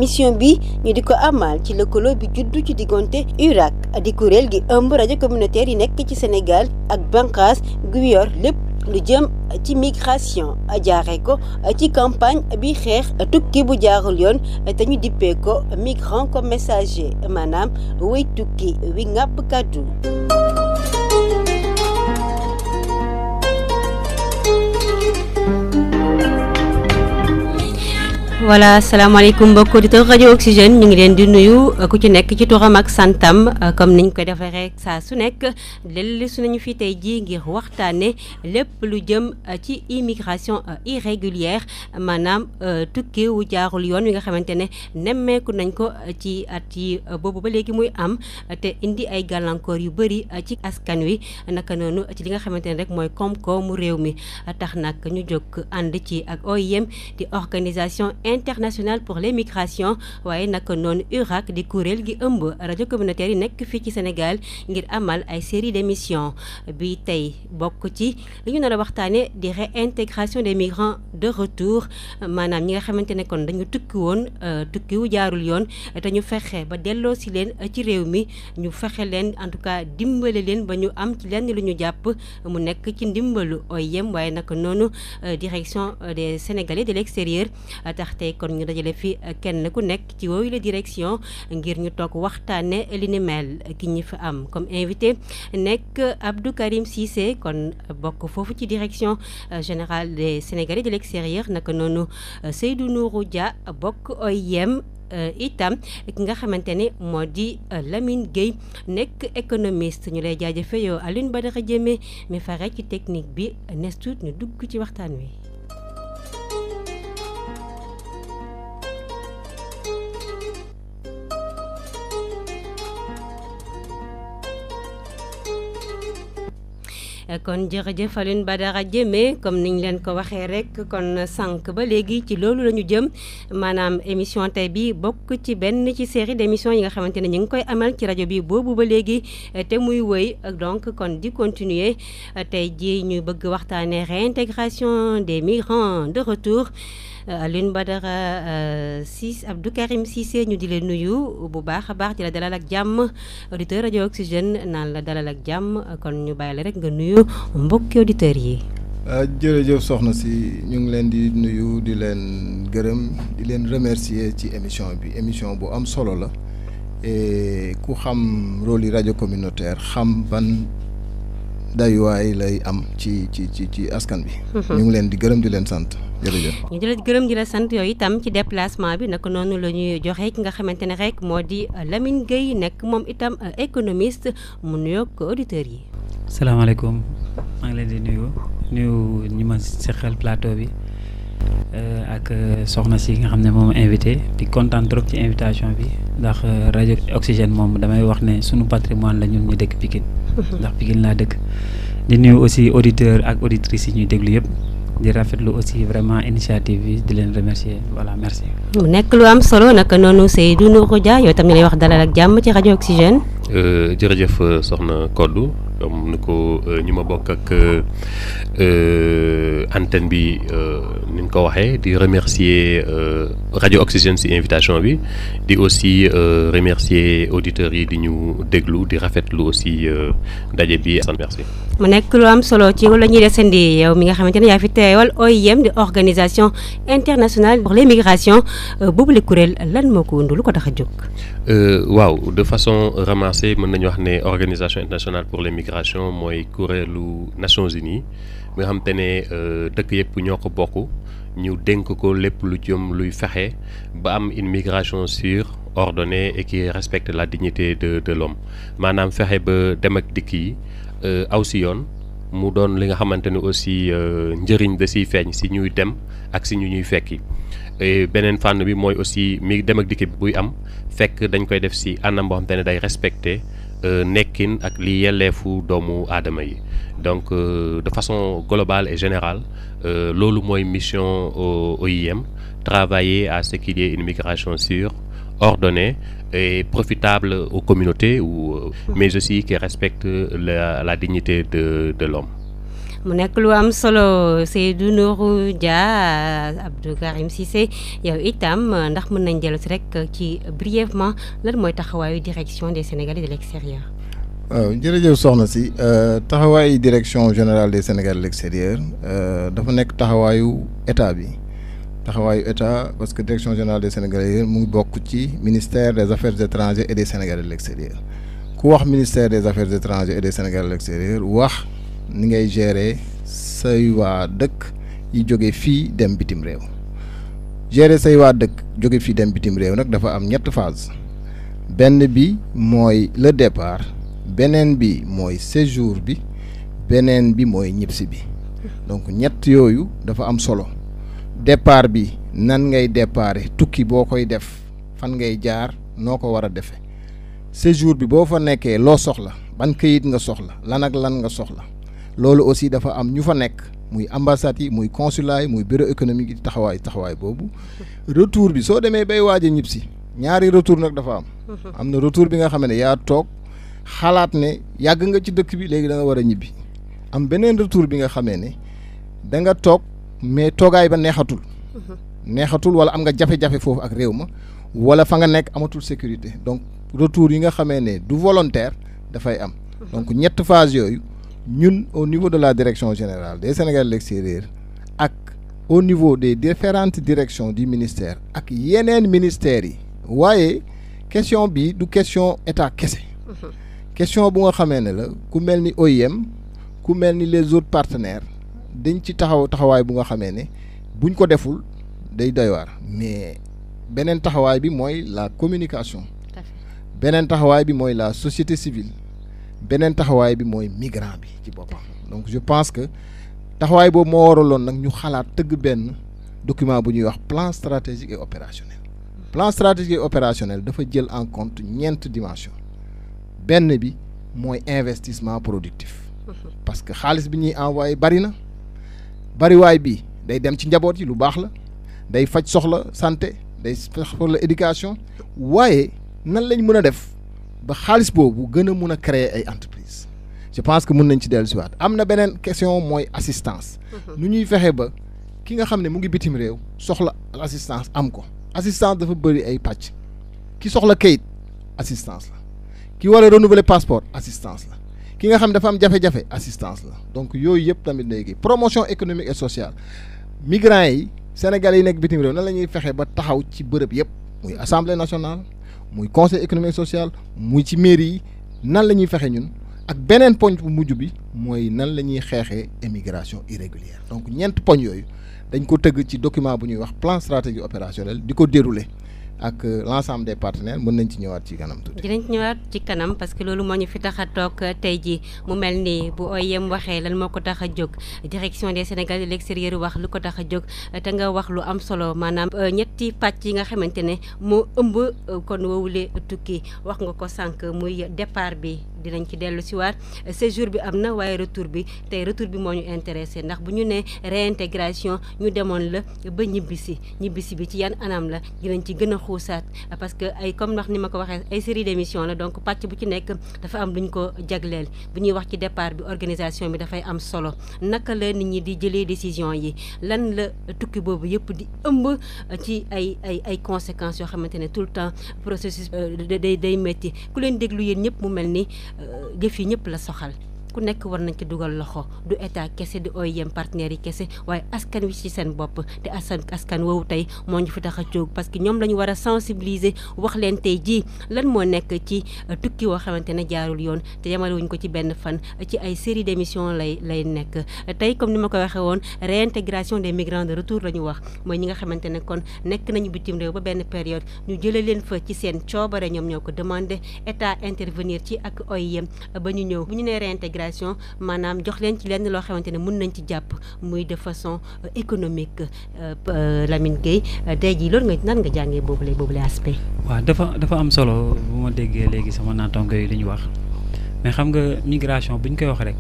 émission bi ñu di ko amal ci lëkkaloo bi juddu ci diggante URAC di kuréel gi ëmb rajo communautaire yi nekk ci Sénégal ak bànqaas gu yor lépp lu jëm ci migration jaare ko ci campagne bi xeex tukki bu jaarul yoon te ñu dippee ko migrant comme messager maanaam way tukki wi ngàpp kàddu voilà salaamaaleykum mbokk auditeur rajo Oxygène ñu ngi leen di nuyu ku ci nekk ci turam ak santam comme niñ ko defee rek saa su nekk léeg su nañu fi tey jii ngir waxtaane lépp lu jëm ci immigration irrégulière maanaam tukki wu jaarul yoon wi nga xamante ne nemmeeku nañ ko ci at yi boobu ba léegi muy am te indi ay gàllankoor yu bëri ci askan wi naka noonu ci li nga xamante ne rek mooy koom-koomu réew mi tax nag ñu jóg ànd ci ak OIM di organisation international pour les migrations waaye naka noonu URAC di kuréel gi ëmb rajo communautaire yi nekk fii ci Sénégal ngir amal ay série d'émissions bi tey bokk ci li ñu nar a waxtaane di réintégration des migrants de retour maanaam ñi nga xamante ne kon dañu tukki woon tukki wu jaarul yoon te ñu fexe ba delloo si leen ci réew mi ñu fexe leen en tout cas dimbale leen ba ñu am ci lenn lu ñu jàpp mu nekk ci ndimbalu OIM waaye naka noonu direction des Sénégalais de l'extérieur tax tey kon ñu dajale fi kenn ku nekk ci woowu la direction ngir ñu toog waxtaane li ni mel ki ñi fi am comme invité nekk Abdou Karim Cissé kon bokk foofu ci direction générale des Sénégalais de l'extérieur naka noonu Seydou Nourou Dia bokk OIM itam ki nga xamante ne moo di Lamine Gueye nekk économiste ñu lay jaajëfe yow Alioune Badara Diémé mi fare ci technique bi nes tuut ñu dugg ci waxtaan wi kon jërëjëf Alioune Badara Diémé comme niñ leen ko waxee rek kon sànq ba léegi ci loolu la ñu jëm maanaam émission tey bi bokk ci benn ci série d'émissions yi nga xamante ne ñu ngi koy amal ci rajo bi boobu ba léegi te muy wëy donc kon di continuer tey ji ñu bëgg waxtaanee réintégration des migrants de retour Alioune Badara Ciss Abdou Karim Cissé ñu di leen nuyu bu baax a baax di la dalal ak jàmm auditeur rajo Oxygène naan la dalal ak jàmm kon ñu bàyyi la rek nga nuyu mbokki auditeurs yi. jërëjëf soxna si ñu ngi leen di nuyu di leen gërëm di leen remercier ci émission bi émission bu am solo la et ku xam rôle yi rajo communautaire xam ban dayuwaay lay am ci ci ci ci askan bi. ñu ngi leen di gërëm di leen sant. jërëjëf ñu di la gërëm di la sant yooyu itam ci déplacement bi naka noonu la ñuy joxe ki nga xamante ne rek moo di Lamine Gueye nekk moom itam économiste mu nuyoog auditeurs yi. salaamaaleykum maa ngi leen di nuyu nuyu ñi ma seqal plateau bi ak soxna si nga xam ne moom invité di kontaan trop ci invitation bi ndax rajo Oxygène moom damay wax ne sunu patrimoine la ñun ñu dëkk Pikine ndax Pikine laa dëkk di nuyu aussi auditeurs ak auditrices yi ñuy déglu yëpp. di rafetlu aussi vraiment initiative bi di leen remercier voilà merci. mu nekk lu am solo naka noonu Seydou Nourou Dia yow tam ñu lay wax dalal ak jàmm ci rajo Oxygène. jërëjëf soxna Kodou comme ni ko ñu ma bokk ak antenne bi ni ñu ko waxee di remercier rajo Oxygène ci invitation bi di aussi remercier auditeurs yi di ñu déglu di rafetlu aussi daje bi sant merci. mu nekk lu am solo ci la ñuy desandi yow mi nga xamante ne yaa fi teewal OIM di organisation internationale pour les migrations boobu la kuréel lan moo ko wundu lu ko tax a jóg. waaw de façon ramassée mën nañu wax ne organisation internationale pour les migrations mooy kuréelu Nations Unies nga xam te ne dëkk yëpp ñoo ko bokk ñu dénk ko lépp lu jëm luy fexe ba am une migration sûre ordonnée et qui respecte la dignité de de l'homme maanaam fexe ba dem ak dikk yi aw si yoon mu doon li nga xamante ne aussi njëriñ da siy feeñ si ñuy dem ak si ñu ñuy fekki beneen fànn bi mooy aussi mi dem ak dikk bi buy am fekk dañ koy def si anam boo xamante ne day respecter nekkin ak li yelleefu doomu aadama yi donc de façon globale et générale loolu mooy mission OIM travailler à ce qu'il y ait une migration sûre ordonnée et profitable aux communautés ou mais aussi qui respecte la la dignité de de l'homme mu nekk lu am solo Seydou Nourou Dia Abdou Karim Cissé yow itam ndax mën nañ dellu si rek ci brièvement lan mooy taxawaayu direction des Sénégalais de l'extérieur. waaw jërëjëf soxna si taxawaayu direction générale des Sénégalais de l'extérieur dafa nekk taxawaayu état bi taxawaayu état parce que direction générale des Sénégalais mu ngi bokk ci ministère des affaires étrangères et des Sénégalais de l'extérieur ku wax ministère des affaires étrangères et des Sénégalais de l'extérieur wax ni ngay gérer say waa dëkk yi jóge fii dem bitim réew gérer say waa dëkk jóge fii dem bitim réew nag dafa am ñett phase benn bi mooy le départ beneen bi mooy séjour bi beneen bi mooy ñibbisi bi donc ñett yooyu dafa am solo départ bi nan ngay déparé tukki boo koy def fan ngay jaar noo ko war a defee séjour bi boo fa nekkee loo soxla ban këyit nga soxla lan ak lan nga soxla loolu aussi dafa am ñu fa nekk muy ambassades yi muy consulat yi muy bureau économique yi taxawaay taxawaay boobu retour bi soo demee bay waaj a ñibbisi ñaari retour nag dafa am. am na retour bi nga xam ne yaa toog. xalaat ne yàgg nga ci dëkk bi léegi da nga war a ñibbi am beneen retour bi nga xamee ne da nga toog mais toogaay ba neexatul neexatul wala am nga jafe-jafe foofu ak réew ma wala fa nga nekk amatul sécurité donc retour yi nga xamee ne du volontaire dafay am donc ñett phase yooyu ñun au niveau de la direction générale des Sénégalais de l'extérieur ak au niveau des différentes directions du ministère ak yeneen ministères yi waaye question bi du question état kese question bu nga xamee ne la ku mel ni OIM ku mel ni les autres partenaires dañ ci taxaw taxawaay bu nga xamee ne buñ ko deful day doy waar mais beneen taxawaay bi mooy la communication beneen taxawaay bi mooy la société civile beneen taxawaay bi mooy migrant bi ci boppam donc je pense que taxawaay boobu moo waraloon nag ñu xalaat tëgg benn document bu ñuy wax plan stratégique et opérationnel plan stratégique et opérationnel dafa jël en compte ñeent dimension benn bi mooy investissement productif parce que xaalis bi ñuy envoyé bari na bariwaay bi day dem ci njaboot yi lu baax la day faj soxla santé day soxla éducation waaye nan lañ mën a def ba xaalis boobu gën a mun a créer ay entreprise je pense que mun nañ ci dellu si waat am na beneen question mooy assistance nu ñuy fexe ba ki nga xam ne mu ngi bitim réew soxla assistance am ko assistance dafa bëri ay pàcc ki soxla kayit assistance la ki war a renouveler passeport assistance la ki nga xam dafa am jafe-jafe assistance la donc yooyu yëpp tamit léegi promotion économique et sociale migrants yi sénégalais yi nekk bitim réew nan la ñuy fexe ba taxaw ci bërëb yëpp muy assemblée nationale muy conseil économique social muy ci mairie yi nan la ñuy fexe ñun ak beneen poñ bu mujj bi mooy nan la ñuy xeexee émigration irrégulière donc ñeent poñ yooyu dañ ko tëgg ci document bu ñuy wax plan stratégique opérationnel di ko dérouler ak l'ensemble des partenaires mën nañ ci ñëwaat ci kanam tuuti. dinañ ci ñëwaat ci kanam parce que loolu moo ñu fi tax a toog tey jii mu mel ni bu OIM waxee lan moo ko tax a jóg direction des Sénégalais de l'extérieur wax lu ko tax a jóg te nga wax lu am solo maanaam ñetti pàcc yi nga xamante ne moo ëmb kon woowule tukki wax nga ko sànq muy départ bi dinañ ci dellu si waat séjour bi am na waaye retour bi tey retour bi moo ñu intéressé ndax bu ñu nee réintégration ñu demoon la ba ñibbisi ñibbisi bi ci yan anam la dinañ ci gën a xuusaat parce que ay comme wax ni ma ko waxee ay série d'émission la donc pàcc bu ci nekk dafa am lu ñu ko jagleel bu ñuy wax ci départ bi organisation bi dafay am solo naka la nit ñi di jëlee décision yi lan la tukki boobu yëpp di ëmb ci ay ay ay conséquences yoo xamante ne tout le temps processus day day métti ku leen déglu yéen ñëpp mu mel ni jëf yi ñëpp la soxal ku nekk war nañ ci dugal loxo du état kese di OIM partenaires yi kese waaye askan wi ci seen bopp te askan askan woowu tey moo ñu fi tax a jóg parce que ñoom la ñu war a sensibiliser wax leen tey jii lan moo nekk ci tukki woo xamante ne jaarul yoon te yamalewuñ ko ci benn fan ci ay série d'émissions lay lay nekk tey comme ni ma ko waxee woon réintégration des migrants de retour la ñu wax mooy ñi nga xamante ne kon nekk nañu bitim réew ba benn période ñu jëlee leen fa ci seen coobare ñoom ñoo ko demandé état intervenir ci ak OIM ba ñu ñëw bu ñu nee réintégration maanaam jox leen ci lenn loo xamante ne mun nañ ci jàpp muy de façon économique Lamine Gueye tey jii loolu nga nan nga jàngee boobule boobule aspect. waaw dafa dafa am solo bu ma déggee léegi sama naataango yi li ñu wax mais xam nga migration bu ñu koy wax rek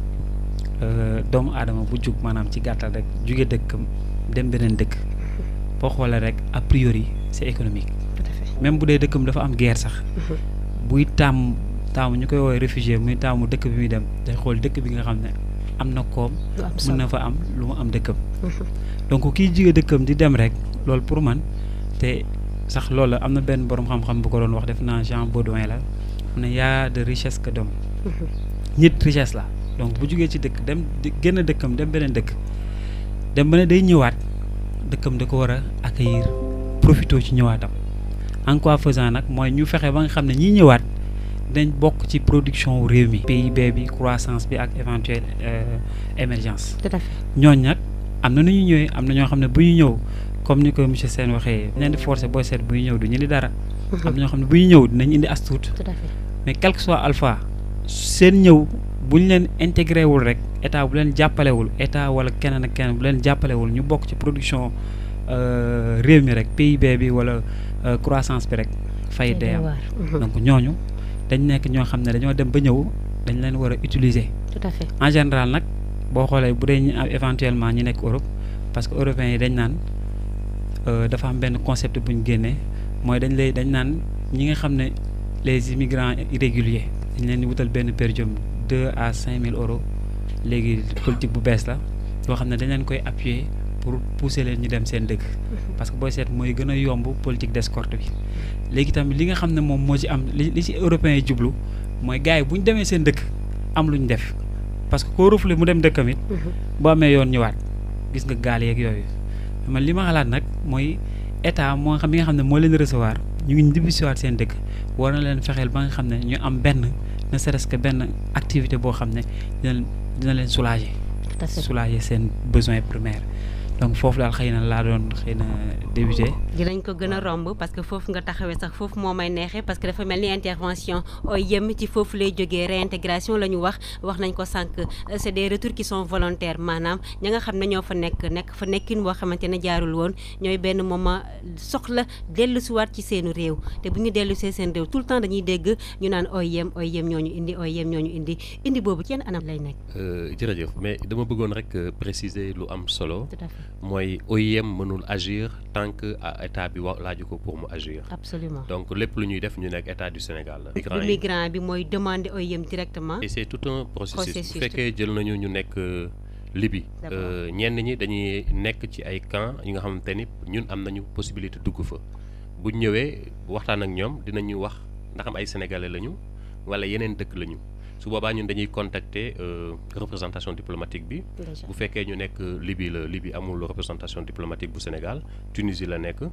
doomu aadama bu jug maanaam ci gàttal rek juge dëkkam dem beneen dëkk boo xoolee rek a priori c'est économique. tout à fait même bu dee dëkkam dafa am guerre sax. buy tàmm taamu ñu koy woowee réfugié muy taamu dëkk bi muy dem day xool dëkk bi nga xam ne am na koom lu am mën solo na fa am lu mu am dëkkam donc kiy jige dëkkam di dem rek loolu pour man te sax loolu am na benn borom xam-xam bu ko doon wax def naa Jean Baudouin la mu ne y a de richesse que d'homme nit richesse la donc bu jugee ci dëkk dem di génn dëkkam dem beneen dëkk dem ba ne day ñëwaat dëkkam da ko war a accueillir profito ci ñëwaatam en quoi faisant nag mooy ñu fexe ba nga xam ne ñiy ñëwaat dañ bokk ci production wu réew mi PIB bi croissance bi ak éventuelle euh, émergence tout à fait ñooñ nag am na nu ñu ñëwee am na ñoo xam ne bu ñu ñëw comme ni ko monsieur Sène waxee leen di forcer booy seet buy ñëw du ñu indi dara am na ñoo xam ne bu ñu ñëw dinañ indi as tuut tout à fait mais quel que soit alpha seen ñëw bu ñu leen intégré wul rek état bu leen jàppalewul état wala keneen ak keneen bu leen jàppalewul ñu bokk ci production euh, réew mi rek PIB bi wala euh, croissance bi rek fay day am donc ñooñu dañ nekk ñoo xam ne dañoo dem ba ñëw dañ leen war a utiliser tout à fait en général nag boo xoolee bu dee ñu am éventuellement ñi nekk Europe parce que européens yi dañ naan euh, dafa am benn concept bu ñu génnee mooy dañ lay dañ naan ñi nga xam ne les immigrants irréguliers dañ leen di wutal benn per diem deux à cinq mille euros léegi politique bu bees la yoo xam ne dañ leen koy appuyer pour pousser leen ñu dem seen dëkk parce que booy seet mooy gën a yomb politique d'escorte bi léegi tamit li nga xam ne moom moo ci am li li ci européens yi jublu mooy gars yi bu ñu demee seen dëkk am lu ñu def parce que koo rufle mu dem dëkkam it boo amee yoon ñëwaat gis nga gaal yeeg yooyu man li ma xalaat nag mooy état moo xam bi nga xam ne moo leen recevoir ñu ngi ñibbisiwaat seen dëkk war na leen fexeel ba nga xam ne ñu am benn ne serait-ce que benn activité boo xam ne dina leen dina leen soulager tout à fait soulager seen besoins primaires donc foofu daal xëy na laa doon xëy na débuté dinañ ko gën a romb parce que foofu nga taxawee sax foofu moo may neexee parce que dafa mel ni intervention OIM ci foofu lay jógee réintégration la ñu wax wax nañ ko sànq euh, c'est des retours qui sont volontaires maanaam ña nga xam ne ñoo fa nekk nekk fa nekkin boo xamante ne jaarul woon ñooy benn moment soxla dellusiwaat ci seenu réew te bu ñu dellusee seen réew tout le temps dañuy dégg ñu naan OIM OIM ñoo ñu indi OIM ñoo ñu indi indi boobu ci yenn anam lay nekk. Euh, jërëjëf mais dama bëggoon rek euh, préciser lu am solo tout à fait mooy OIM mënul agir tant que ah, état bi wa laaju ko pour mu agir absolument donc lépp lu ñuy def ñu nekk état du Sénégal la. migrants bu yi migrant bi mooy demander OIM directement. et c'est tout un processus Processus, bu fekkee jël nañu ñu nekk euh, Libye D'accord. euh, ñenn ñi dañuy nekk ci ay camp yi nga xamante ni ñun am nañu possibilité dugg fa bu ñëwee waxtaan ak ñoom dinañu wax ndax am ay sénégalais lañu wala yeneen dëkk lañu su boobaa ñun dañuy contacter euh, représentation diplomatique bi déjà bu fekkee ñu nekk Libye la Libye amul représentation diplomatique bu Sénégal Tunisie la nekk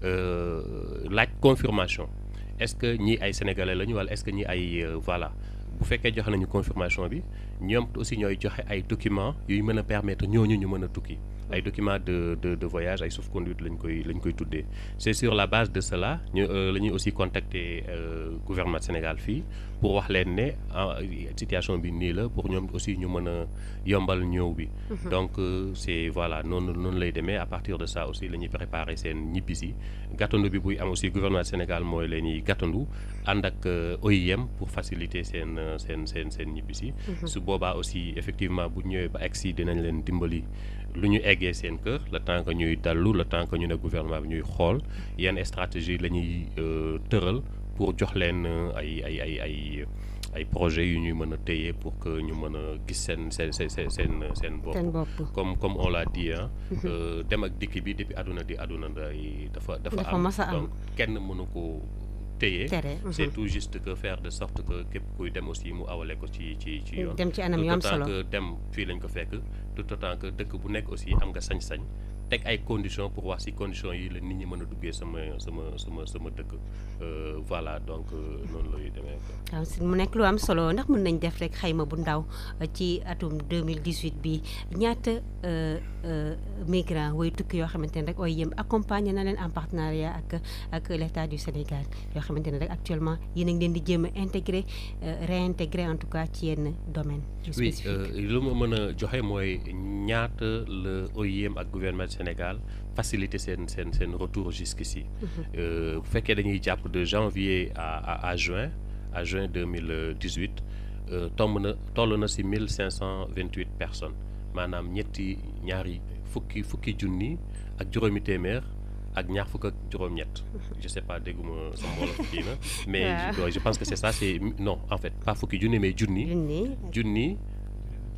euh, laaj confirmation est-ce que ñii ay sénégalais lañu wala est-ce que ñii ay euh, voilà bu fekkee joxe nañu confirmation bi ñoom aussi ñooy joxe ay documents yuy mën a permettre ñooñu ñu mën a tukki ay documents de de de voyage ay sauf-conduit lañ koy lañ koy tuddee c'est sur la base de cela ñu euh, la ñuy aussi contacter euh, gouvernement Sénégal fii pour wax leen ne ah, situation bi nii la pour ñoom aussi ñu mën a yombal ñëw bi donc euh, c'est voilà noonu noonu lay demee à partir de ça aussi la ñuy préparer seen ñibbisi gàttandu bi buy am aussi gouvernement Sénégal mooy la ñuy gàttandu ànd ak euh, OIM pour faciliter seen euh, seen seen seen ñibbisi su boobaa aussi effectivement bu ñëwee ba egsi dinañ leen dimbali lu ñu eggee seen kër le temps que ñuy dallu le temps que ñu ne gouvernement bi ñuy xool yenn stratégie la ñuy euh, tëral pour jox leen euh, ay ay ay ay ay projets yu ñuy mën a téye pour que ñu mën a gis seen seen seen seen seen seen bopp seen bopp. comme comme on l'a dit ah euh, dem ak dikk bi depuis àdduna di àdduna day dafa dafa Dafa am mas a am. donc kenn mënu ko téye tere. c'est tout juste que faire de sorte que képp kuy dem aussi mu awale ko ci ci ci yoon dem ci anam tout yu am autant solo. que dem fii lañ ko fekk tout autant que dëkk bu nekk aussi am nga sañ-sañ teg ay conditions pour wax si conditions yi la nit ñi mën a duggee sama sama sama sama dëkk Euh, voilà donc euh, noonu lay demee quoi. waaw si mu nekk lu am solo ndax mën nañ def rek xayma bu ndaw euh, ci atum 2018 bi ñaata euh, euh, migrants way tukki yoo xamante ne rek OIM accompagné na leen en partenariat ak ak l'État du Sénégal yoo xamante ne rek actuellement yéen a ngi leen di jéem a intégré euh, réintégré en tout cas ci yenn domaine yu oui spécifique euh, lu ma mën a joxe mooy ñaata la OIM ak gouvernement du Sénégal faciliter seen seen seen retour jusqu'ici Euh, bu fekkee dañuy jàpp de janvier à à à juin à juin 2018 euh, tomb na toll na si 1528 personnes maanaam ñetti ñaari fukki fukki junni ak juróomi téeméer ak ñaar fukk ak juróom-ñett je sais pas dégguma sa wolof kii na mais Waaw. je, je pense que c'est ça c'est non en fait pas fukki junni mais junni junni junni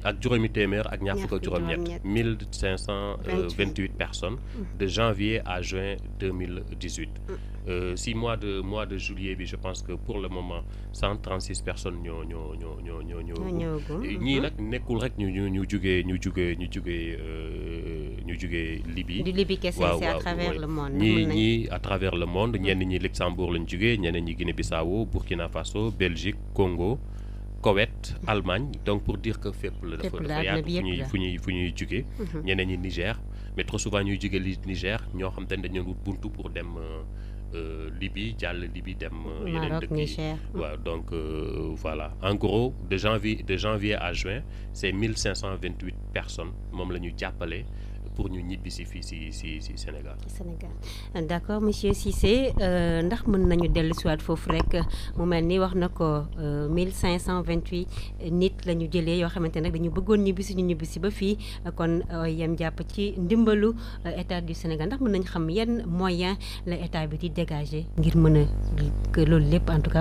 ak juróomi téeméer ak ñaar Ñaar fukk ak fukk juróom-ñett juróom-ñett. mille cinq cent vingt-huit personnes de janvier à juin deux mille dix-huit si mois de mois de juillet bi je pense que pour le moment cent trente-six personnes ñoo ñoo ñoo ñoo ñoo ñoo ñoo ñëwagum. ñii nag nekkul rek ñu ñu ñu jugee ñu jugee ñu jugee euh, ñu jugee Libye du Libye kese waaw c'est à waaw travers oui. le monde. ñii mun nañ- ñii à travers le monde ñenn ñi Luxembourg lañ jugee ñeneen ñi Guinée-Bissau Burkina Faso Belgique Congo Koweït Allemagne donc pour dire que fépp la dafa Fépp la, dafa àdduna yaatu bi fu yëpp ñuy la. fu ñuy fu ñuy jugee ñeneen ñi Niger mais trop souvent ñuy jugee li Niger ñoo xam te ne dañu wut buntu pour dem euh, euh, Libye jàll Libye dem euh, yeneen Maroc dëkk yi Niger. waaw donc euh, voilà en gros de janvier de janvier à juin c'est 1528 personnes moom la ñu jàppale pour ñu ñibbi si fii si si si Sénégal Sénégal d'accord monsieur Cissé euh, ndax mën nañu dellu siwaat foofu rek mu mel ni wax na ko euh, 1528 nit la ñu jëlee yoo xamante nag dañu bëggoon ñibbisi ñu ñibbisi ba fii kon euh, yem jàpp ci ndimbalu euh, état du Sénégal ndax mën nañu xam yan moyen la état bi di dégager ngir mën a que loolu lépp en tout cas